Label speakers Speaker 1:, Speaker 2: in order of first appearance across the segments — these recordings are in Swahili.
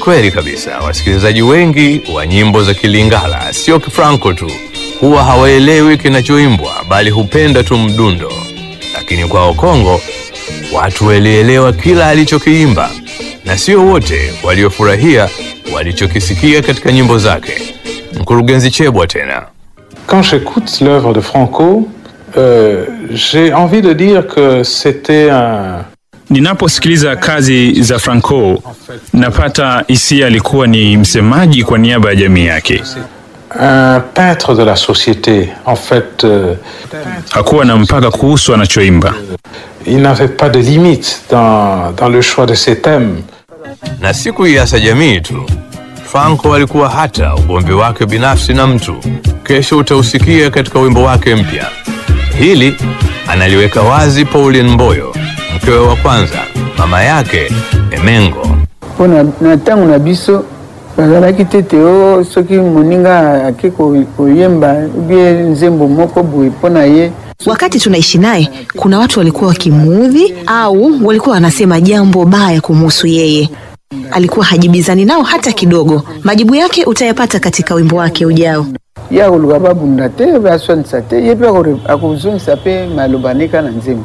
Speaker 1: kweli kabisa, wasikilizaji wengi wa nyimbo za Kilingala, sio Kifranco tu, huwa hawaelewi kinachoimbwa, bali hupenda tu mdundo. Lakini kwao Kongo, watu walielewa kila alichokiimba, na sio wote waliofurahia walichokisikia katika nyimbo zake. Mkurugenzi Chebwa tena.
Speaker 2: Quand j'écoute l'œuvre de Franco, euh, j'ai envie de dire que c'était un,
Speaker 3: Ninaposikiliza kazi za Franco napata hisia alikuwa ni msemaji kwa niaba ya jamii yake.
Speaker 2: un peintre de la société. En fait, euh,
Speaker 3: Hakuwa na mpaka kuhusu anachoimba.
Speaker 2: il n'avait pas de limite dans, dans le choix de ses thèmes.
Speaker 1: na si kuiasa jamii tu. Franco alikuwa hata ugomvi wake binafsi na mtu, kesho utausikia katika wimbo wake mpya. Hili analiweka wazi Pauline Mboyo, mkewe wa kwanza, mama yake Emengo.
Speaker 4: mpo na na ntango na biso bazalaki tete o soki moninga ake ko- koyemba ubie nzembo moko boye mpo na ye
Speaker 5: Wakati tunaishi naye, kuna watu walikuwa wakimuudhi au walikuwa wanasema jambo baya kumhusu yeye. Alikuwa hajibizani nao hata kidogo. Majibu yake utayapata katika wimbo wake ujao.
Speaker 4: ye akoluka babunda te baswanisa te ye mpe akore- akozongisa mpe maloba nika na nzembo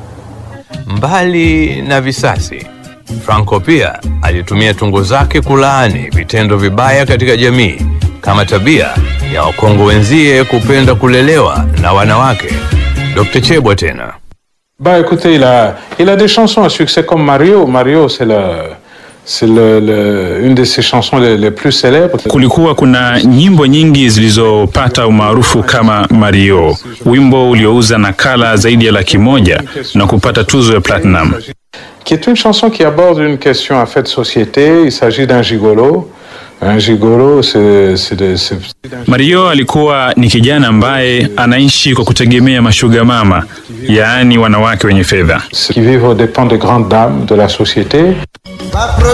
Speaker 1: Mbali na visasi, Franco pia alitumia tungo zake kulaani vitendo vibaya katika jamii kama tabia ya Wakongo wenzie kupenda kulelewa na wanawake. Dr. Chebwa tena.
Speaker 2: Bah écoutez, il a, il a des chansons à succès comme Mario. Mario, c'est le, c'est le, le- une de ses chansons les, les plus célèbres.
Speaker 3: Kulikuwa kuna nyimbo nyingi zilizopata umaarufu kama Mario, wimbo uliouza nakala zaidi ya laki moja na kupata tuzo ya platinum.
Speaker 2: qui est une chanson qui aborde une question en fait de société. Il s'agit d'un gigolo. Un gigolo, c'est, c'est, de- c'est-
Speaker 3: Mario alikuwa ni kijana ambaye anaishi kwa kutegemea mashuga mama, yaani wanawake wenye fedha.
Speaker 2: qui vivent aux dépens des grandes dames de la société.